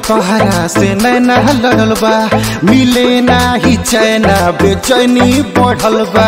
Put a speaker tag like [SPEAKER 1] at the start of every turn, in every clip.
[SPEAKER 1] तोहरा से नैना लड़ल बा मिले नाही चैना बेचैनी बढ़ल बा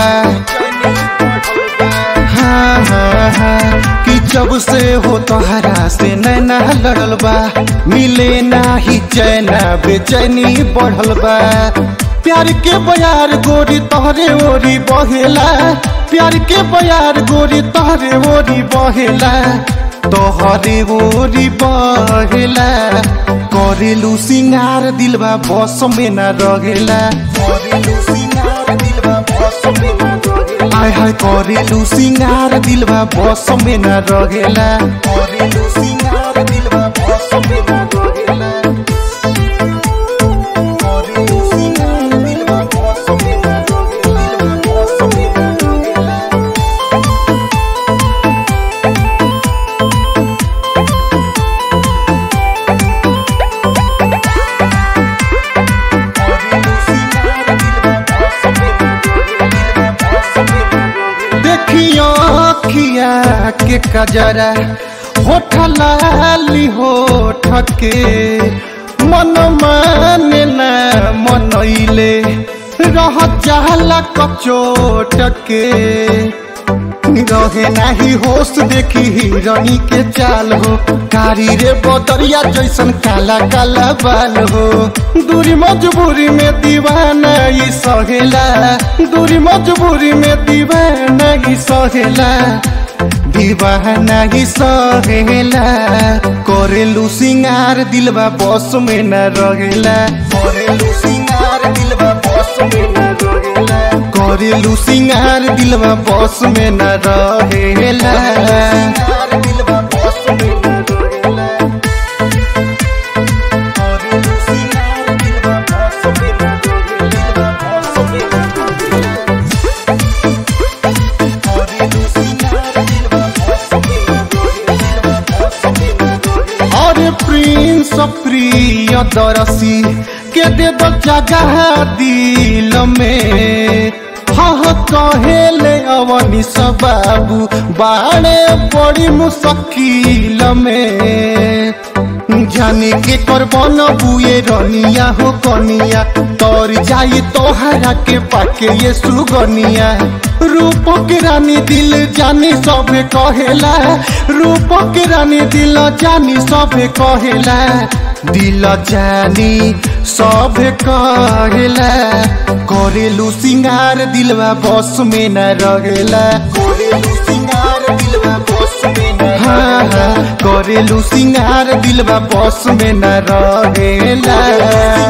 [SPEAKER 1] हाँ हाँ हाँ कि जब से हो तोहरा से नैना लड़ल बा मिले नाही चैना बेचैनी बढ़ल बा प्यार के बयार गोरी तोहरे ओरी बहेला प्यार के बयार गोरी तोहरे ओरी बहेला तोहरे ओरी बहेला करेलू सिंगार दिलबा बस में न रहेला करेलू सिंगार दिलबा बस में न रहेला हाय हाय करेलू सिंगार दिलबा बस में न रहेला करेलू सिंगार दिलबा बस में न रहेला करेलू सिंगार दिलबा बस में न रहेला बस में न रहेला देखियो खिया के कजरा होठ लाली होठ के मन माने ना मनैले रह जाला कचोट के रहे नाही होश देखी हिरणी के चाल हो कारी रे बदरिया जैसन काला काला बाल हो दूरी मजबूरी में दीवाना ई सहेला दूरी मजबूरी में दीवाना ई सहेला दीवाना ही सहेला करेलू सिंगार दिलबा बस में न रहेला करेलू सिंगार दिलबा बस में न रहेला करेलू सिंगार दिलबा बस में न रहेला दिलबा बस में न रहेला करेलू सिंगार दिलबा बस में न रहेला बस में न रहेला अरे प्रिंस प्रिय दरसी के दे दो जगह दिल में हाँ कहेले अवनी सब बाबू बाणे बड़ी मुश्किल में जाने के करबन बुए रनिया हो कनिया तोर जाई तोहरा के पाके ये सुगनिया रूप के रानी दिल जानी सब कहेला रूप के रानी दिल जानी सब कहेला दिल जानी सब कहेला करेलू सिंगार दिलवा बस में न रहेला करेलू सिंगार दिलवा बस में न हाँ हाँ करेलू सिंगार दिलवा बस में न रहेला